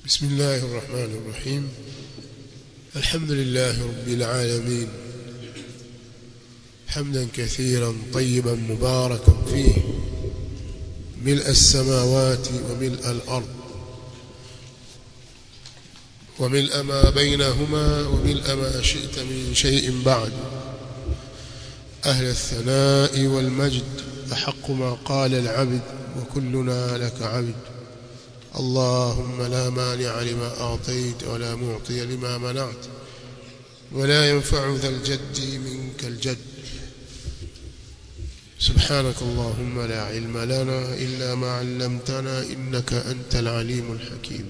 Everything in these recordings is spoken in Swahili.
بسم الله الرحمن الرحيم الحمد لله رب العالمين حمدا كثيرا طيبا مباركا فيه ملء السماوات وملء الأرض وملء ما بينهما وملء ما شئت من شيء بعد أهل الثناء والمجد أحق ما قال العبد وكلنا لك عبد اللهم لا مانع لما أعطيت ولا معطي لما منعت ولا ينفع ذا الجد منك الجد سبحانك اللهم لا علم لنا إلا ما علمتنا إنك أنت العليم الحكيم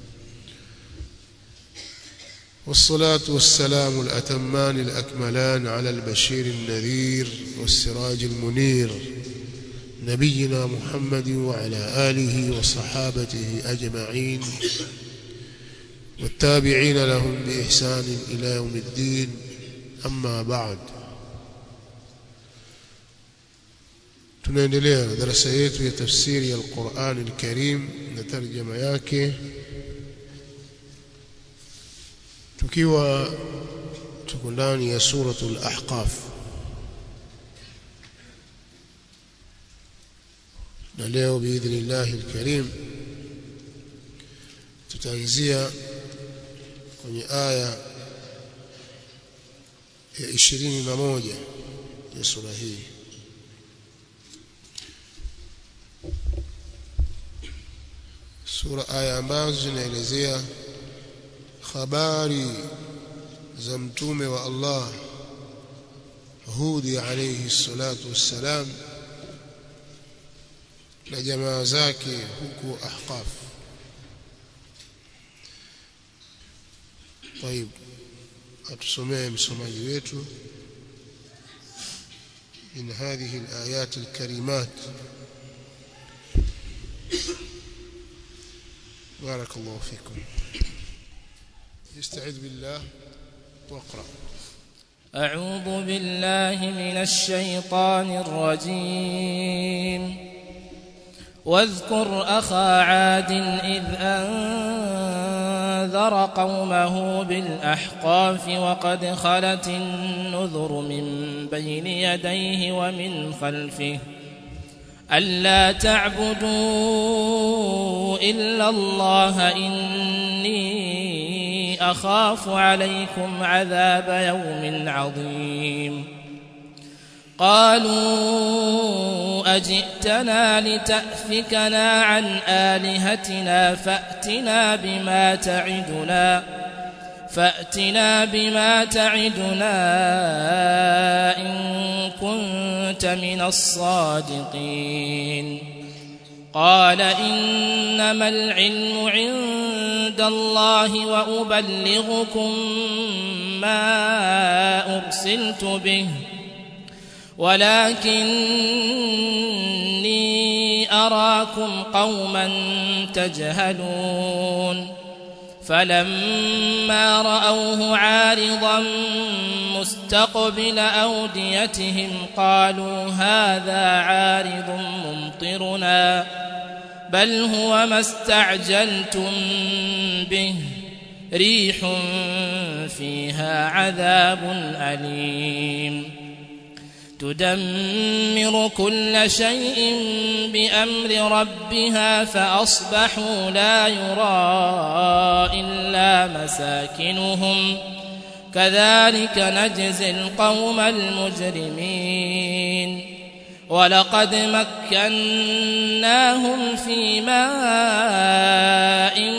والصلاة والسلام الأتمان الأكملان على البشير النذير والسراج المنير نبينا محمد وعلى آله وصحابته أجمعين والتابعين لهم بإحسان إلى يوم الدين أما بعد tunaendelea na darasa yetu ya tafsiri ya Qur'an al-Karim na tarjama yake tukiwa tuko ndani ya suratul ahqaf na leo biidhnillahi alkarim tutaanzia kwenye aya ya ishirini na moja ya sura hii sura aya ambazo zinaelezea habari za mtume wa Allah Hudi alayhi salatu wassalam na jamaa zake huku Ahqaf. طيب atusomee msomaji wetu من هذه الآيات الكريمات بارك الله فيكم استعذ بالله واقرأ أعوذ بالله من الشيطان الرجيم واذكر أخا عاد إذ أنذر قومه بالأحقاف وقد خلت النذر من بين يديه ومن خلفه ألا تعبدوا إلا الله إني أخاف عليكم عذاب يوم عظيم قالوا أجئتنا لتأفكنا عن آلهتنا فأتنا بما تعدنا فأتنا بما تعدنا إن كنت من الصادقين قال إنما العلم عند الله وأبلغكم ما أرسلت به ولكني أراكم قوما تجهلون فلما رأوه عارضا مستقبل أوديتهم قالوا هذا عارض ممطرنا بل هو ما استعجلتم به ريح فيها عذاب أليم تدمر كل شيء بأمر ربها فأصبحوا لا يرى إلا مساكنهم كذلك نجزي القوم المجرمين ولقد مكناهم في ماء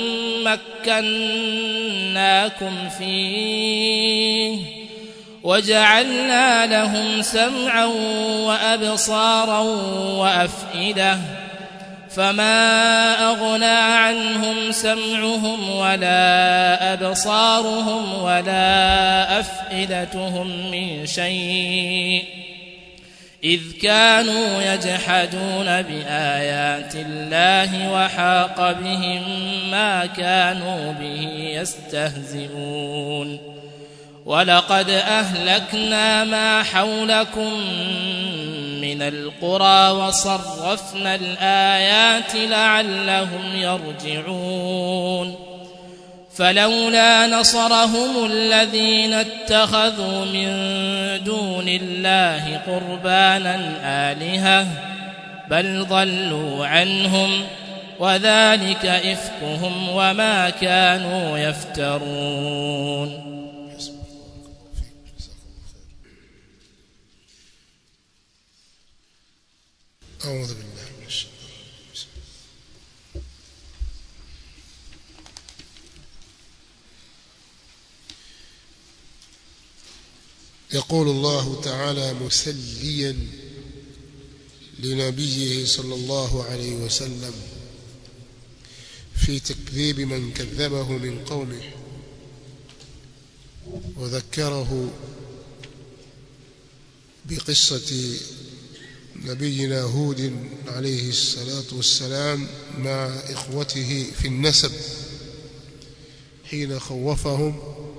مكناكم فيه وجعلنا لهم سمعا وأبصارا وأفئدة فما أغنى عنهم سمعهم ولا أبصارهم ولا أفئدتهم من شيء إذ كانوا يجحدون بآيات الله وحاق بهم ما كانوا به ولقد أهلكنا ما حولكم من من القرى وصرفنا الآيات لعلهم يرجعون فلولا نصرهم الذين اتخذوا من دون الله قربانا آلهة بل ضلوا عنهم وذلك إفكهم وما كانوا يفترون أعوذ بالله من الشيطان يقول الله تعالى مسليا لنبيه صلى الله عليه وسلم في تكذيب من كذبه من قومه وذكره بقصة نبينا هود عليه الصلاة والسلام مع إخوته في النسب حين خوفهم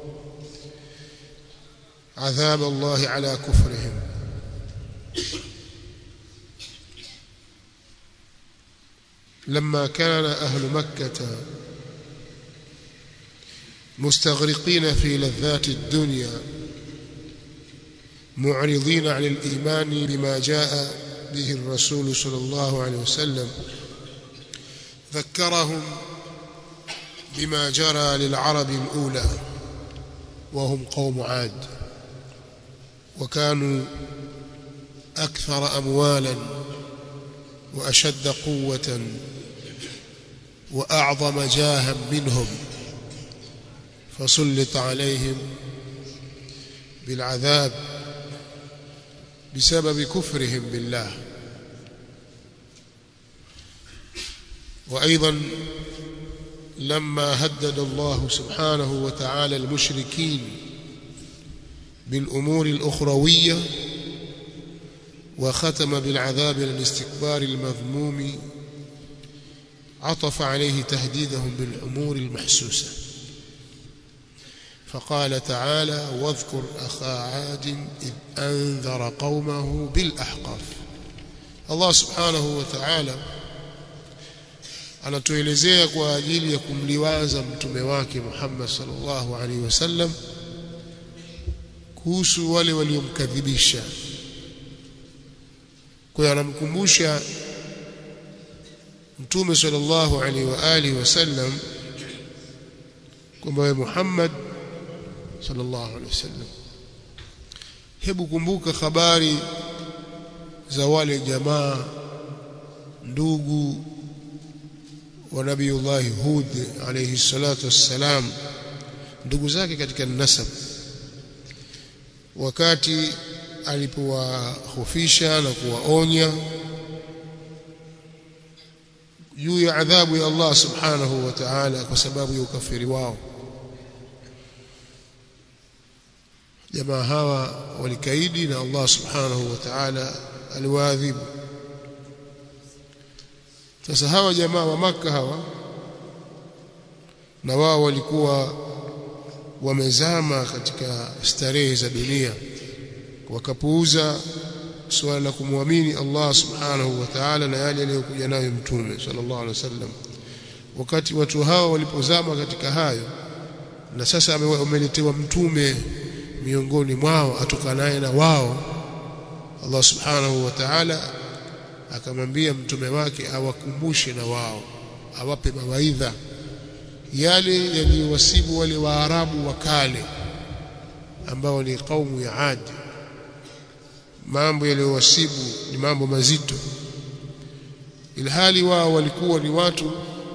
عذاب الله على كفرهم لما كان أهل مكة مستغرقين في لذات الدنيا معرضين عن الإيمان بما جاء به الرسول صلى الله عليه وسلم ذكرهم بما جرى للعرب الأولى وهم قوم عاد وكانوا أكثر أموالا وأشد قوة وأعظم جاها منهم فسلط عليهم بالعذاب بسبب كفرهم بالله وأيضا لما هدد الله سبحانه وتعالى المشركين بالأمور الأخروية وختم بالعذاب للاستكبار المذموم عطف عليه تهديدهم بالأمور المحسوسة فقال تعالى واذكر أخا عاد إذ أنذر قومه بالأحقاف الله سبحانه وتعالى anatuelezea kwa ajili ya kumliwaza mtume wake Muhammad sallallahu alaihi wasallam kuhusu wale waliomkadhibisha kwa hiyo anamkumbusha mtume sallallahu alaihi wa alihi wasallam kwamba wewe Muhammad sallallahu alaihi wasallam hebu kumbuka habari za wale jamaa ndugu wa nabiyullahi Hud alayhi salatu wassalam ndugu zake katika nasab wakati alipowahofisha na kuwaonya juu ya adhabu ya Allah subhanahu wa ta'ala kwa sababu ya ukafiri wao jamaa hawa walikaidi na Allah subhanahu wa ta'ala aliwaadhibu sasa hawa jamaa wa maka hawa na wao walikuwa wamezama katika starehe za dunia wakapuuza suala la kumwamini Allah subhanahu wa ta'ala na yale aliyokuja nayo mtume sallallahu alaihi wasallam wakati watu hawa walipozama katika hayo na sasa wameletewa mtume miongoni mwao atokanaye na wao Allah subhanahu wa ta'ala akamwambia mtume wake awakumbushe na wao awape mawaidha yale yaliyowasibu wale waarabu wa kale ambao ni kaumu ya Adi mambo yaliyowasibu ni mambo mazito ilhali wao walikuwa ni watu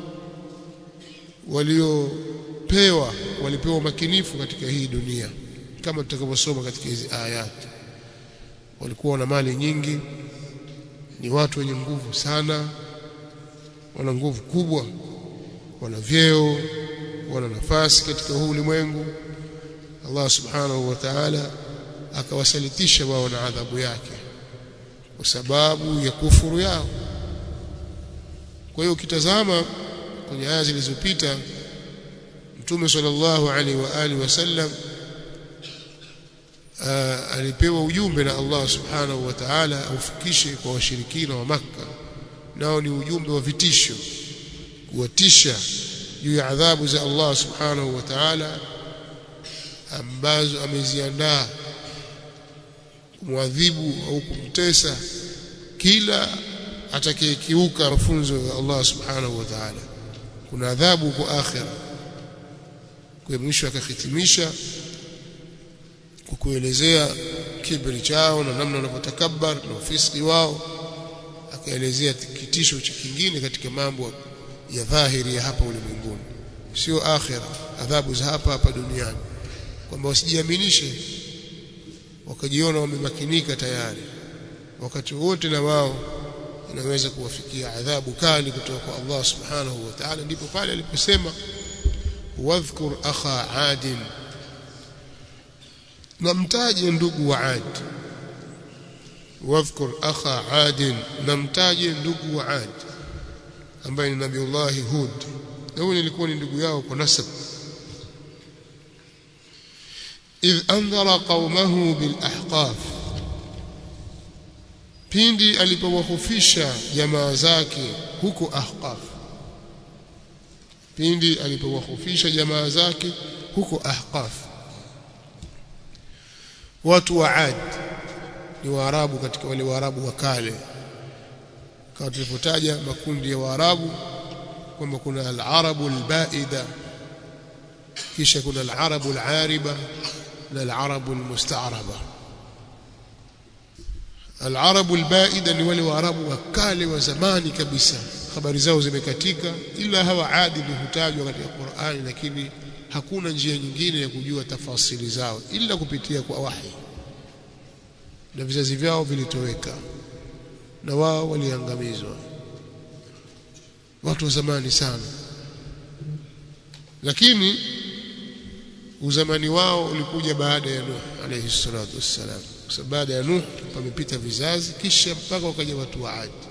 waliopewa walipewa makinifu katika hii dunia kama tutakavyosoma katika hizi ayat walikuwa na mali nyingi ni watu wenye nguvu sana wana nguvu kubwa wana vyeo wana nafasi katika huu ulimwengu Allah subhanahu wa ta'ala akawasalitisha wao na adhabu yake kwa sababu ya kufuru yao kwa hiyo ukitazama kwenye aya zilizopita Mtume sallallahu alaihi wa alihi wasallam uh, alipewa ujumbe na Allah subhanahu wa ta'ala aufikishe kwa washirikina wa Makka nao ni ujumbe wa vitisho kuwatisha juu ya adhabu za Allah subhanahu wa ta'ala ambazo ameziandaa kumwadhibu au kumtesa kila atakayekiuka mafunzo ya Allah subhanahu wa ta'ala kuna adhabu kwa akhira kwa mwisho akahitimisha kwa kuelezea kibri chao na namna wanavyotakabbar na ufisiki wao akaelezea kitisho cha kingine katika mambo ya dhahiri ya hapa ulimwenguni sio akhira adhabu za hapa hapa duniani kwamba wasijiaminishe wakajiona wamemakinika tayari wakati wote na wao inaweza kuwafikia adhabu kali kutoka kwa Allah subhanahu wa ta'ala ndipo pale aliposema wadhkur akha adin namtaje ndugu wa Ad wadhkur akha Ad namtaje ndugu wa Ad ambaye ni Nabiullah Hud na huyo nilikuwa ni ndugu yao kwa nasab idh anzara qaumahu bil ahqaf pindi alipowahofisha jamaa zake huko ahqaf pindi alipowahofisha jamaa zake huko ahqaf watu wa Ad ni Waarabu katika wale Waarabu wa kale kama tulipotaja makundi ya Waarabu kwamba kuna al-Arabu al-Baida kisha kuna al-Arabu al-Ariba na al-Arabu al-Musta'raba al-Arabu al-Baida ni wale Waarabu wa kale wa zamani kabisa habari zao zimekatika ila hawa Adi ni hutajwa katika Qur'ani lakini hakuna njia nyingine ya kujua tafasili zao ila kupitia kwa wahi na vizazi vyao vilitoweka na wao waliangamizwa watu wa zamani sana lakini uzamani wao ulikuja baada ya Nuh alayhi salatu wassalam kwa sababu baada ya Nuh pamepita vizazi kisha mpaka wakaja watu wa Ad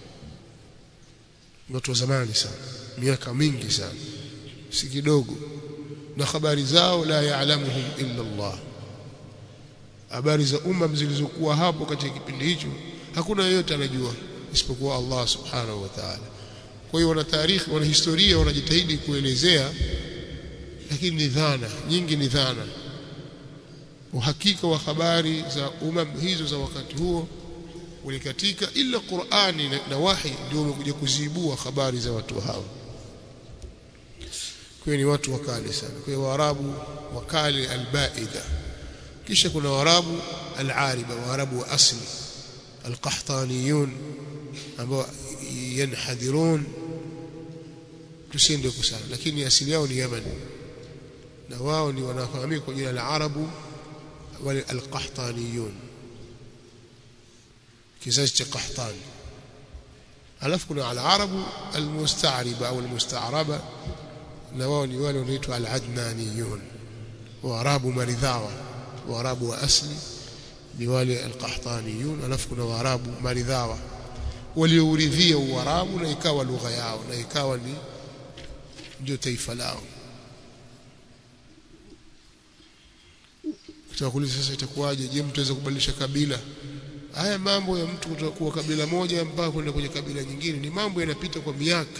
watu wa zamani sana miaka mingi sana si kidogo na habari zao la yaalamuhum illa Allah habari za umma zilizokuwa hapo katika kipindi hicho hakuna yeyote anajua isipokuwa Allah subhanahu wa ta'ala kwa hiyo wana taarikhi wana historia wanajitahidi kuelezea lakini ni dhana nyingi ni dhana uhakika wa habari za umam hizo za wakati huo ulikatika ila Qur'ani na, na wahi ndio umekuja kuziibua habari za watu hao kwa ni watu wakale sana kwa hiyo waarabu wakale albaida kisha kuna waarabu alariba waarabu wa asli alqahtaniyun ambao yanhadirun tusiende kusana lakini asili yao ni Yemen na wao ni wanafahamika kwa jina la arabu wale alqahtaniyun kizazi cha qahtani alafu kuna alarabu almusta'riba au almusta'raba na wao ni wale wanaitwa al-adnaniyun waarabu maridhawa waarabu wa asli ni wale al-qahtaniyun alafu kuna waarabu maridhawa waliouridhia uarabu na ikawa lugha yao na ikawa ni ndio taifa lao tutakuuliza sasa itakuwaje je mtu aweza kubadilisha kabila haya mambo ya mtu kutokuwa kabila moja mpaka kwenda kwenye kabila nyingine ni mambo yanapita kwa miaka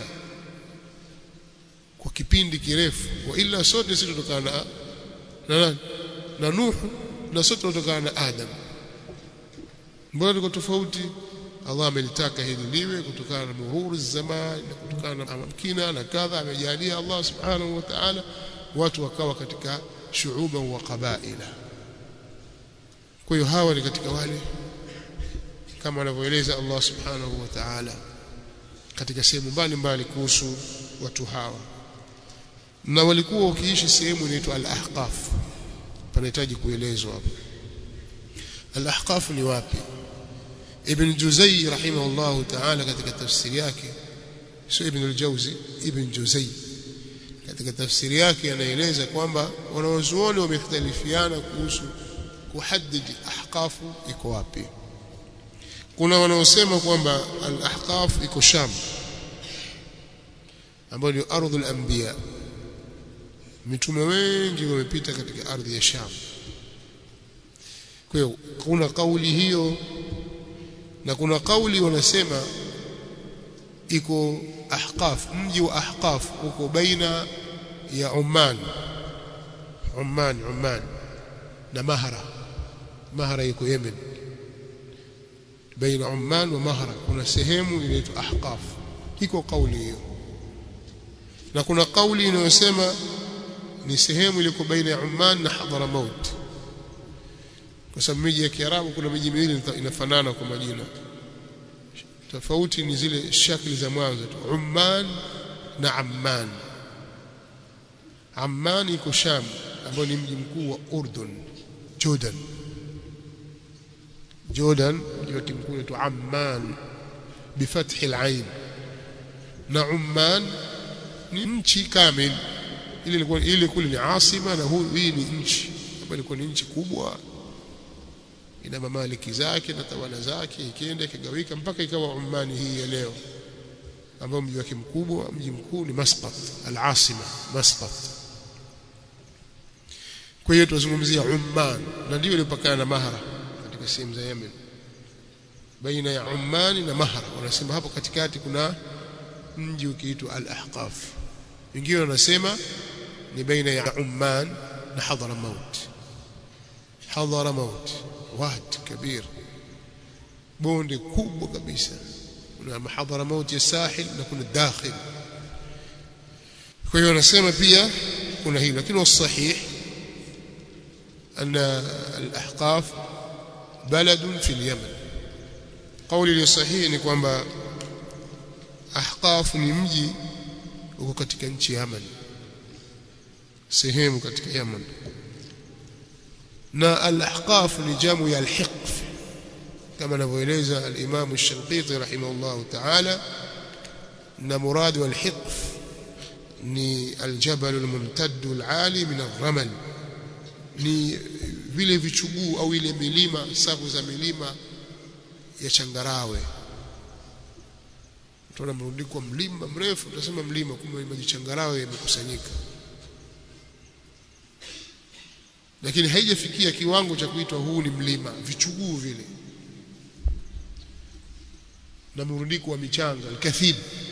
kwa kipindi kirefu wa ila sote sisi tutokana na na nani na Nuhu na sote tutokana na Adam mbona tuko tofauti Allah amelitaka hili liwe kutokana na muhuru zamani na kutokana na amkina na kadha amejalia Allah subhanahu wa ta'ala watu wakawa katika shuuba wa qabaila kwa hiyo hawa ni katika wale kama anavyoeleza Allah subhanahu wa ta'ala katika sehemu mbalimbali kuhusu watu hawa na walikuwa wakiishi sehemu inaitwa al-ahqaf panahitaji kuelezwa hapo al-ahqaf ni wapi ibn Juzay rahimahullah ta'ala katika tafsiri yake sio ibn al-Jawzi ibn Juzay katika tafsiri yake anaeleza kwamba wanawazuoni wamekhtalifiana kuhusu kuhadidi ahqafu iko wapi kuna wanaosema kwamba al-ahqaf iko Sham ambayo ni ardhul anbiya mitume wengi wamepita katika ardhi ya Sham kwa hiyo kuna kauli hiyo na kuna kauli wanasema iko Ahqaf mji wa Ahqaf uko baina ya Oman Oman Oman na Mahra Mahra iko Yemen baina Oman wa Mahra kuna sehemu inaitwa Ahqaf iko kauli hiyo na kuna kauli inayosema ni sehemu iliko baina ya Oman na Hadramaut kwa sababu miji ya Kiarabu kuna miji miwili inafanana kwa majina tofauti ni zile shakli za mwanzo tu Umman na Amman Amman iko Sham ambao ni mji mkuu wa Urdun Jordan Jordan mji mkuu wetu Amman bifathi al-ain na Umman ni nchi kamili ile ilikuwa ile kule ni asima na huu hii ni nchi ambayo ilikuwa ni nchi kubwa ina mamaliki zake na tawala zake ikienda ikigawika mpaka ikawa Ummani hii ya leo ambao mji wake mkubwa mji mkuu ni Masqat al-asima Masqat kwa hiyo tunazungumzia Umman na ndio ilipakana na Mahra katika sehemu za Yemen baina ya Umman na Mahra wanasema hapo katikati kuna mji ukiitwa al-Ahqaf wengine wanasema ni baina ya Umman na Hadramaut Hadramaut wad kabir bonde kubwa kabisa kuna Hadramaut ya sahil na kuna dakhil kwa hiyo wanasema pia kuna hilo lakini wasahih أن الأحقاف بلد في اليمن قولي لصحيح ni kwamba Ahqaf ni mji uko katika nchi ya Yemen sehemu katika Yemen na al-Ahqaf ni jamu ya al-Hiqf kama anavyoeleza al-Imam al-Shanqiti rahimahullah ta'ala na murad wal-Hiqf ni al-jabal al-mumtadd al-ali min al-ramal ni vile vichuguu au ile milima safu za milima ya changarawe utaona mrundiko mlima mrefu utasema mlima kumbe maji changarawe yamekusanyika lakini haijafikia kiwango cha kuitwa huu ni mlima vichuguu vile na mrundiko wa michanga alkathib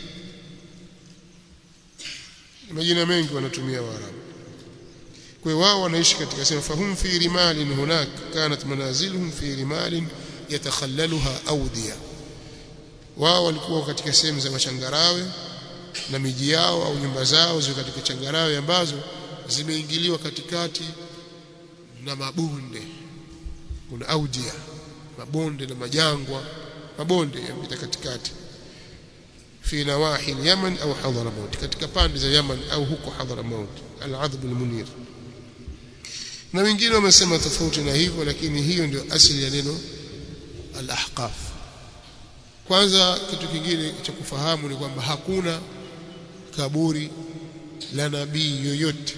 majina mengi wanatumia waarabu kwa hiyo wao wanaishi katika sema fahum fi rimalin hunak kanat manaziluhum fi rimalin yatakhallaluha awdiya wao walikuwa katika sehemu za machangarawe na miji yao au nyumba zao ziko katika changarawe ambazo zimeingiliwa katikati na mabonde kuna audia mabonde na majangwa mabonde yapita katikati fi nawahi al-Yaman au Hadramaut katika pande za Yaman au huko Hadramaut al-Adhb al-Munir na wengine wamesema tofauti na hivyo lakini hiyo ndio asili ya neno al-Ahqaf kwanza kitu kingine cha kufahamu ni kwamba hakuna kaburi la nabii yoyote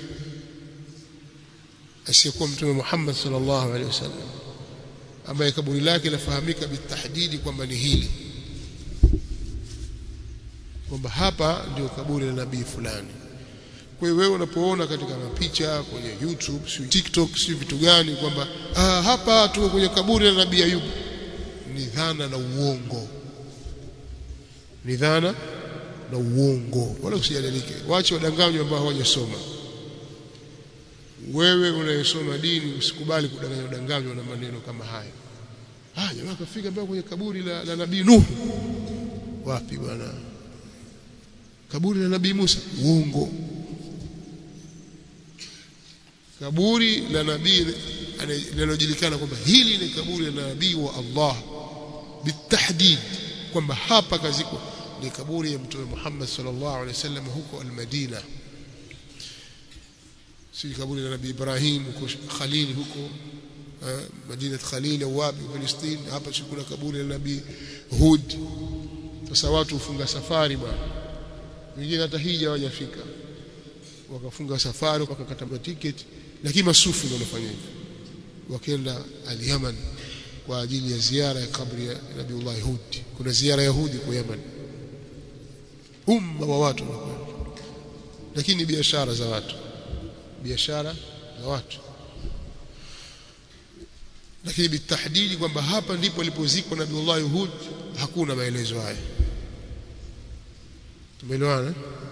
asiyekuwa mtume Muhammad sallallahu alaihi wasallam ambaye kaburi lake lafahamika bitahdidi kwamba ni hili kwamba hapa ndio kaburi la nabii fulani kwa hiyo wewe unapoona katika mapicha kwenye YouTube si TikTok si vitu gani kwamba ah, hapa tuko kwenye kaburi la nabii Ayub ni dhana na uongo ni dhana na uongo wala usijadilike waache wadanganywa ambao hawajasoma wewe unayesoma dini usikubali kudanganywa udanganywa na maneno kama haya ah jamaa kafika mpaka kwenye kaburi la, la nabii Nuh wapi bwana kaburi la nabii Musa uongo kaburi la nabii linalojulikana kwamba hili ni kaburi la nabii wa Allah bitahdid kwamba hapa kazikwa ni kaburi ya mtume Muhammad sallallahu alaihi wasallam huko al-Madina si kaburi la nabii Ibrahim huko Khalil huko Madina Khalil au wapi Palestina hapa si kuna kaburi la nabii Hud sasa watu hufunga safari bwana wengine hata hija hawajafika wakafunga safari wakakata tiketi lakini masufi ndio wanafanya hivyo wakaenda al-Yaman kwa ajili ya ziara ya kabri ya Nabiullah Hud kuna ziara ya Hudi kwa Yaman umma wa watu wanakwenda lakini biashara za watu biashara za watu lakini bitahdidi kwamba hapa ndipo alipozikwa Nabiullah Hud hakuna maelezo haya tumeelewana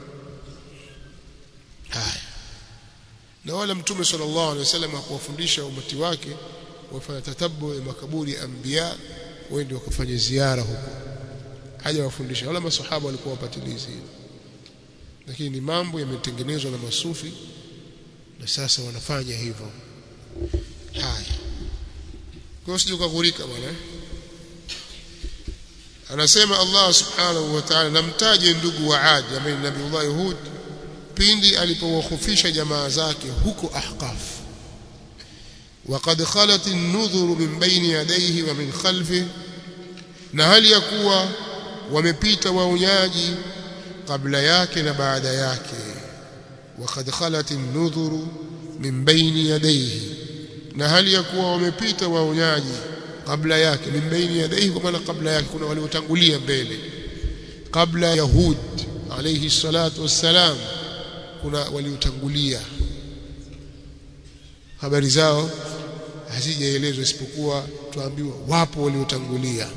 haya na wala mtume sallallahu alaihi wasallam hakuwafundisha umati wake wafanya tatabu ya makaburi ya anbiya wende wakafanya ziara huko haja wafundisha wala masahaba walikuwa wapatilizi lakini ni mambo yametengenezwa na masufi na sasa wanafanya hivyo haya kwa sije kughurika bwana anasema Allah subhanahu wa ta'ala namtaje ndugu wa Ad ambaye Nabiullah Hud pindi alipowahofisha jamaa zake huko Ahqaf وقد خلت النذر من بين يديه ومن خلفه na hali ya kuwa wamepita waonyaji kabla yake na baada yake وقد خلت النذر من بين يديه na hali ya kuwa wamepita waonyaji kabla yake min baini yadayhi kwa maana kabla yake kuna waliotangulia mbele kabla yahud alayhi salatu wassalam kuna waliotangulia habari zao hazijaelezwa isipokuwa tuambiwa wapo waliotangulia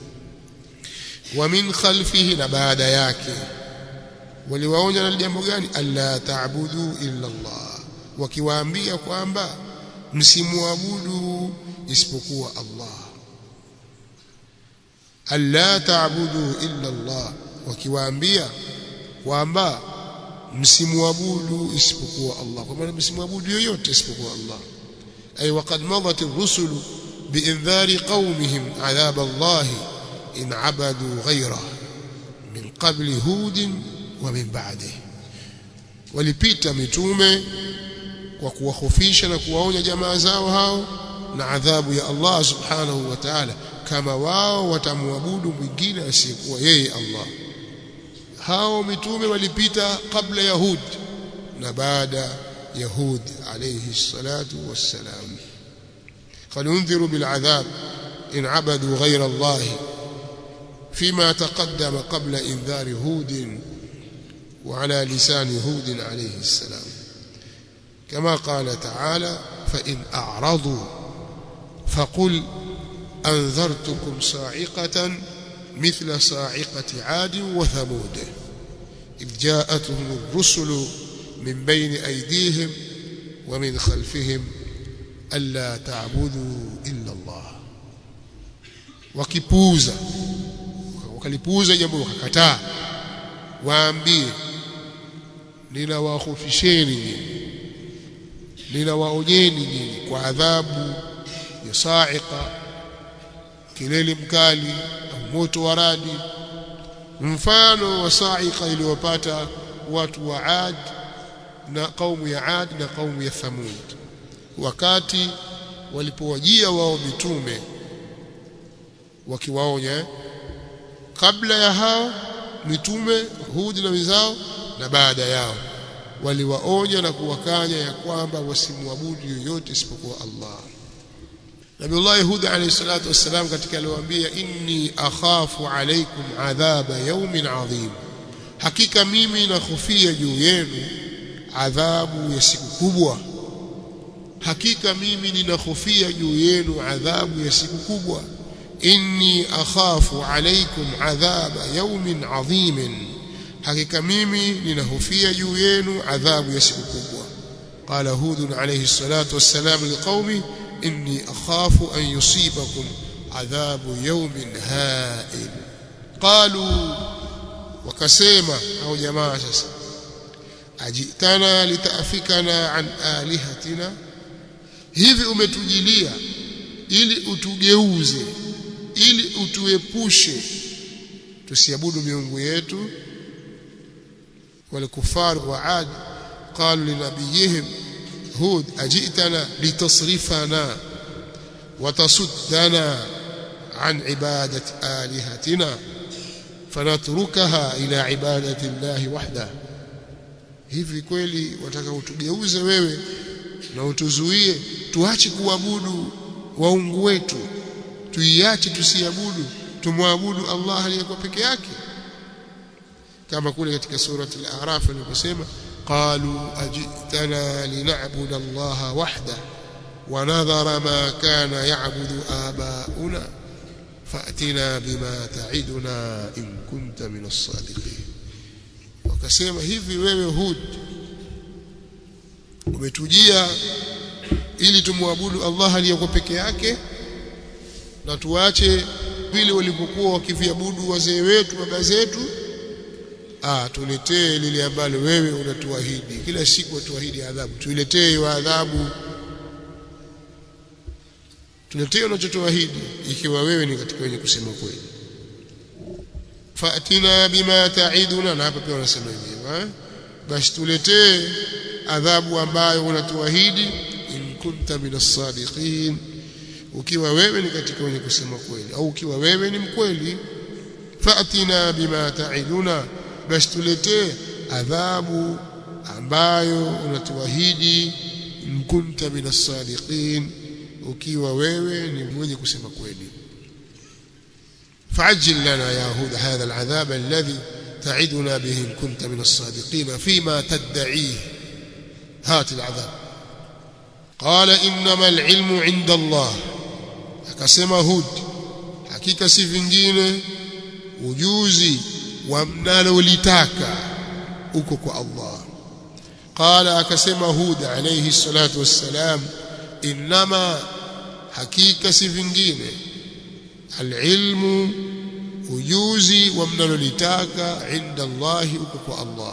wa min khalfihi na baada yake waliwaonya na jambo gani alla ta'budu illa Allah wakiwaambia kwamba msimuabudu isipokuwa Allah alla ta'budu illa Allah wakiwaambia kwamba msimuabudu isipokuwa Allah kwa maana msimuabudu yoyote isipokuwa Allah ay waqad madat ar-rusul bi'inzari qaumihim 'adhab Allah in 'abadu ghayra min qabli hud wa min ba'dihi walipita mitume kwa kuwahofisha na kuwaonya jamaa zao hao na adhabu ya Allah subhanahu wa ta'ala kama wao watamwabudu mwingine asiyekuwa yeye Allah hao mitume walipita kabla yahud na baada yahud alayhi salatu wassalam فلينذروا بالعذاب إن عبدوا غير الله فيما تقدم قبل إنذار هود وعلى لسان هود عليه السلام كما قال تعالى فإن أعرضوا فقل أنذرتكم صاعقة مثل صاعقة عاد وثمود إذ جاءتهم الرسل من بين أيديهم ومن خلفهم ألا تعبدوا إلا الله wakipuuza wakalipuuza jambo wakakataa waambie ninawahofisheni nyinyi ninawaonyeni nyinyi kwa adhabu ya sa'iqa kilele mkali au moto wa radi mfano wa sa'iqa iliyopata watu wa Ad na kaumu ya Ad na kaumu ya Thamud wakati walipowajia wao mitume wakiwaonya kabla ya hao mitume Hud na wenzao na baada yao waliwaonya na kuwakanya ya kwamba wasimwabudu yoyote isipokuwa Allah Nabiullah Hud alayhi salatu wassalam katika aliwaambia inni akhafu alaykum adhaba yawmin adhim hakika mimi nakhofia juu yenu adhabu ya siku kubwa hakika mimi ninahofia juu yenu adhabu ya siku kubwa inni akhafu alaykum adhaba yawmin adhimin hakika mimi ninahofia juu yenu adhabu ya siku kubwa qala hud alayhi salatu wassalam liqaumi inni akhafu an yusibakum adhabu yawmin ha'il qalu wakasema au jamaa sasa ajitana litafikana an alihatina hivi umetujilia ili utugeuze ili utuepushe tusiabudu miungu yetu والكفار وعاد قالوا لنبيهم هود أجئتنا لتصرفنا وتصدنا عن عبادة آلهتنا فنتركها إلى عبادة الله وحده hivi kweli wataka utugeuze wewe na utuzuie tuache kuabudu waungu wetu tuiache tusiabudu tumwabudu Allah aliyekuwa peke yake kama kule katika surati al-A'raf aliposema qalu ajitana lina'budu Allah wahda ونظر ما كان يعبد آباؤنا فأتنا بما تعدنا إن كنت من الصادقين wakasema hivi wewe Hud umetujia ili tumwabudu Allah aliyekuwa peke yake na tuache vile walivyokuwa wakiviabudu wazee wetu baba zetu ah tuletee lile ambalo wewe unatuahidi kila siku utuahidi adhabu tuiletee hiyo adhabu tuletee unachotuahidi ikiwa wewe ni katika wenye kusema kweli fatina bima taiduna na hapa pia wanasema hivi basi tuletee adhabu ambayo unatuahidi in kunta minas sadiqin ukiwa wewe ni katika wenye kusema kweli au ukiwa wewe ni mkweli fatina bima taiduna basi tuletee adhabu ambayo unatuahidi in kunta minas sadiqin ukiwa wewe ni mwenye kusema kweli فعجل لنا يا هود هذا العذاب الذي تعدنا به إن كنت من الصادقين فيما تدعيه هات العذاب قال إنما العلم عند الله akasema Hud hakika si vingine ujuzi wa mnalolitaka uko kwa Allah qala akasema Hud alayhi salatu wassalam inma hakika si vingine alilmu ujuzi wa mnalolitaka inda Allah uko kwa Allah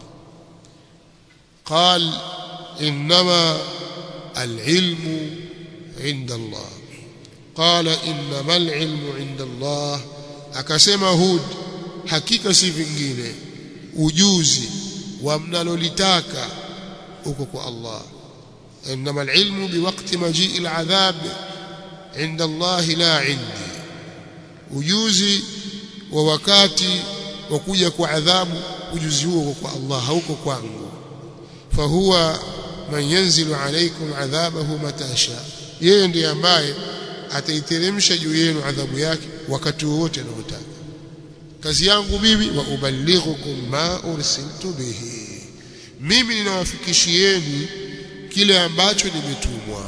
قال انما العلم عند الله قال انما العلم عند الله akasema Hud hakika si vingine ujuzi wa mnalolitaka uko kwa Allah انما العلم بوقت مجيء العذاب عند الله لا عندي ujuzi wa wakati wa kuja kwa adhabu ujuzi huo kwa Allah hauko kwangu fahuwa man yanzilu alaykum adhabahu matasha yeye ndiye ambaye ataiteremsha juu yenu adhabu yake wakati wowote anaotaka kazi yangu mimi wa ubalighukum ma ursiltu bihi mimi ninawafikishieni kile ambacho nimetumwa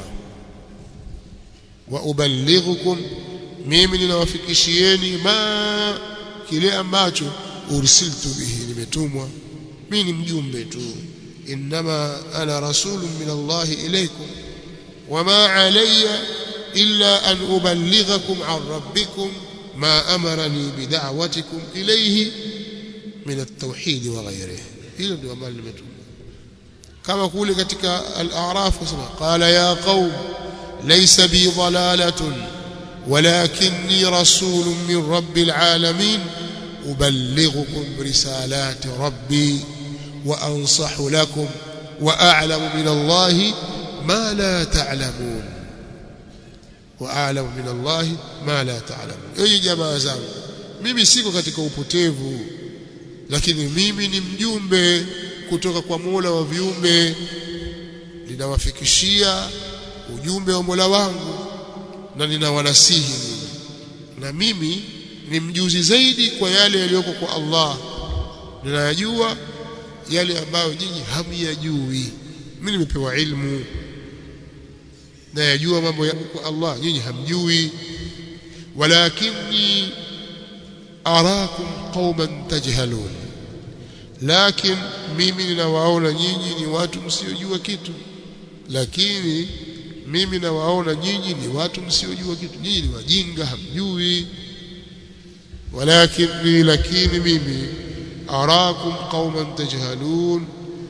wa ubalighukum mimi ninawafikishieni ma kile ambacho ursiltu bihi nimetumwa mimi ni mjumbe tu انما انا رسول من الله اليكم وما علي الا ان ابلغكم عن ربكم ما امرني بدعوتكم اليه من التوحيد وغيره hilo ndio ambalo limetumwa kama kule katika al-a'raf wasema qala ya qaum laysa bi dalalatun ولكني رسول من رب العالمين أبلغكم رسالات ربي وأنصح لكم وأعلم من الله ما لا تعلمون وأعلم من الله ما لا تعلمون أي جماعة zangu mimi siko katika upotevu lakini mimi ni mjumbe kutoka kwa Mola wa viumbe ninawafikishia ujumbe wa Mola wangu na ninawanasihi mimi na mimi ni mjuzi zaidi kwa yale yaliyoko kwa Allah ninayajua yale ambayo nyinyi hamyajui mimi nimepewa ilmu na yajua mambo ya kwa Allah nyinyi hamjui walakinni arakum qauman tajhalun lakin mimi ninawaona nyinyi ni watu msiojua kitu lakini mimi nawaona nyinyi ni watu msiojua kitu nyinyi ni wajinga hamjui walakinni lakini mimi arakum qauman tajhalun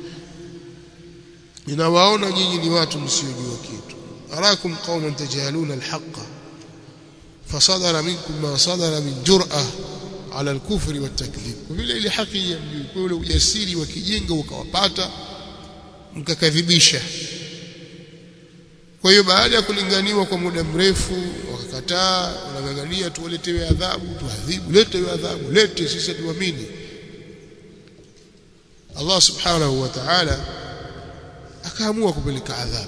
ninawaona nyinyi ni watu msiojua kitu arakum qauman tajhalun alhaqa fasadara minkum ma sadara min jur'a ala alkufri watakdhib kwa vile ile haki yamjui kwa ule ujasiri wa kijinga ukawapata mkakadhibisha kwa hiyo baada ya kulinganiwa kwa muda mrefu wakakataa wanang'ang'ania tuwaletewe adhabu tuadhibu lete hiyo adhabu lete sisi tuamini Allah subhanahu wa ta'ala akaamua kupeleka adhabu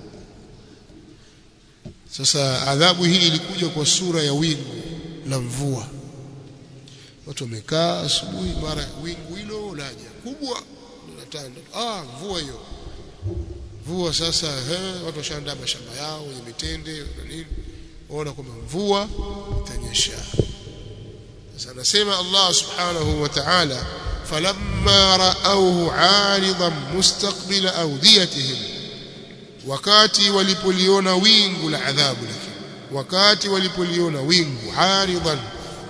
sasa adhabu hii ilikuja kwa sura ya wingu la mvua watu wamekaa asubuhi mara wingu hilo laja kubwa linatanda ah mvua hiyo mvua sasa he, watu washaandaa mashamba yao wenye mitende na nini waona kwamba mvua itanyesha sasa anasema Allah subhanahu wa ta'ala falamma ra'awhu 'aridan mustaqbila awdiyatihim wakati walipoliona wingu la adhabu lakini wakati walipoliona wingu 'aridan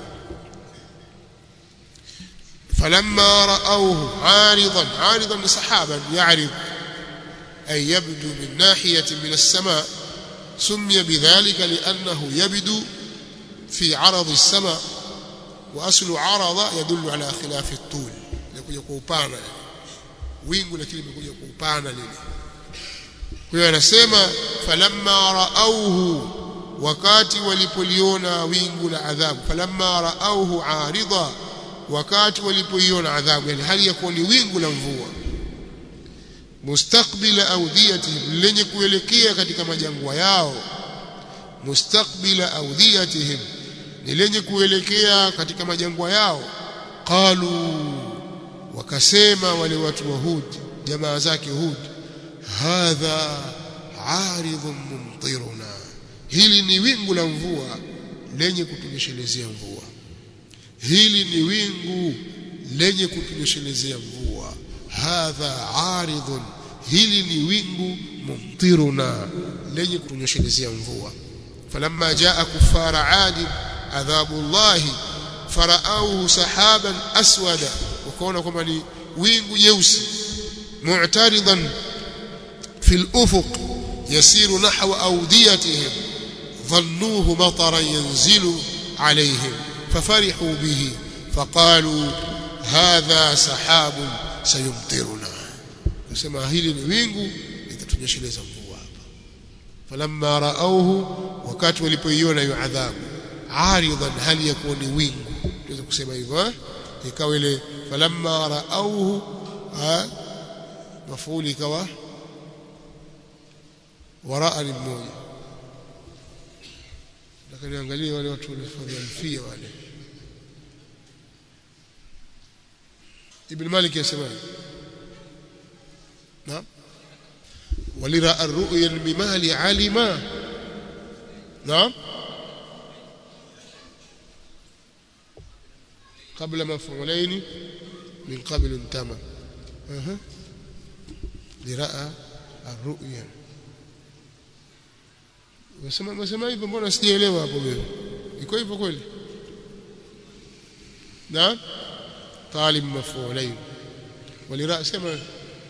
فلما رأوه عارضا عارضا سحابا يعرض أي يبدو من ناحية من السماء سمي بذلك لأنه يبدو في عرض السماء وأصل عرض يدل على خلاف الطول يكون كوبانا wingu lakini imekuja kwa upana lile kwa hiyo anasema falamma raauhu wakati walipoliona wingu la adhabu falamma raauhu arida wakati walipoiona adhabu yani hali ya kuwa ni wingu la mvua mustaqbila awdiyatihim lenye kuelekea katika majangwa yao mustaqbila awdiyatihim ni lenye kuelekea katika majangwa yao qalu wakasema wale watu wa Hud jamaa zake Hud hadha aridhun mumtiruna hili ni wingu la mvua lenye kutunyeshelezea mvua hili ni wingu lenye kutunyeshelezea mvua hadha aridhun hili ni wingu mumtiruna lenye kutunyeshelezea mvua falamma jaa kufara adi adhabu llahi faraauhu sahaban aswada wakaona kwamba ni wingu jeusi mu'taridan fi al-ufuq yasiru nahwa awdiyatihim dhannuhu mataran yanzilu alayhim ففرحوا به فقالوا هذا سحاب سيمطرنا kusema hili ni wingu litatunyesheleza mvua hapa falamma raauhu wakati walipoiona hiyo adhabu aridan hali yakuwa ni wingu tuweza kusema hivyo ikawa ile falamma raauhu mafuli ikawa waraa ni mmoja lakini angalia wale watu walifadhia wale Ibn Malik yasema نعم ولراى الرؤيا الممال علما نعم قبل مفعولين من قبل انتمى أه. لراى الرؤيا Wasema wasema hivyo mbona sijaelewa hapo mimi. Iko hivyo kweli? Na talib maf'ulain. Walira sema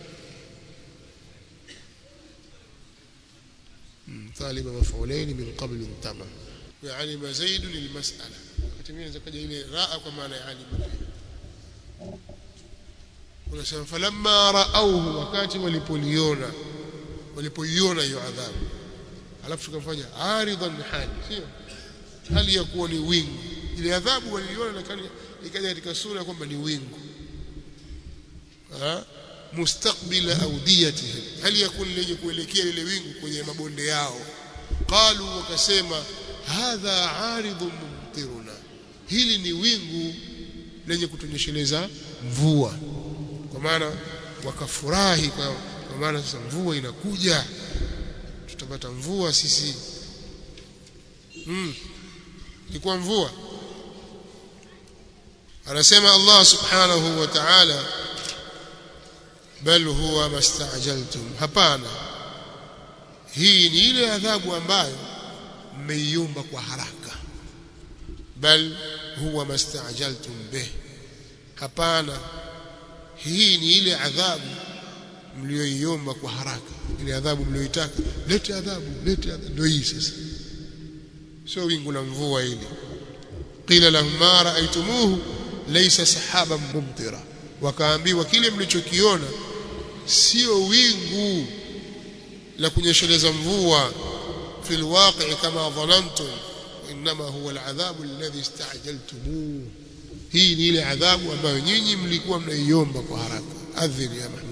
طالب مفعولين من قبل انتمى وعلم زيد المسألة كتمين زكاجة إلى راء كما أنا علم unasema falamma raauhu wakati walipoliona walipoiona hiyo adhabu alafu tukamfanya aridan hali sio hali ya kuwa ni wingu ile adhabu waliiona lakini ikaja katika sura kwamba ni wingu mustaqbila awdiyatihim hali ya kuwa lenye kuelekea lile wingu kwenye mabonde yao qalu wakasema hadha aridun mumtiruna hili ni wingu lenye kutunyesheleza mvua kwa maana wakafurahi kwa, kwa maana sasa mvua inakuja tutapata mvua sisi mm. ilikuwa mvua anasema Allah subhanahu wa ta'ala bal huwa mastajaltum hapana hii ni ile adhabu ambayo mmeiomba kwa haraka bal huwa mastajaltum bih hapana hii ni ile adhabu mlioiomba kwa haraka ile adhabu mlioitaka lete adhabu lete adhabu ndio hii sasa sio wingu la mvua ile qila lahum ma ra'aytumuhu laysa sahaban mumtira wakaambiwa kile mlichokiona sio wingu la kunyesheleza mvua fi alwaqi kama dhanantum inma huwa aladhabu alladhi istajaltumuhu hii ni ile adhabu ambayo nyinyi mlikuwa mnaiomba kwa haraka adhini ya Muhammad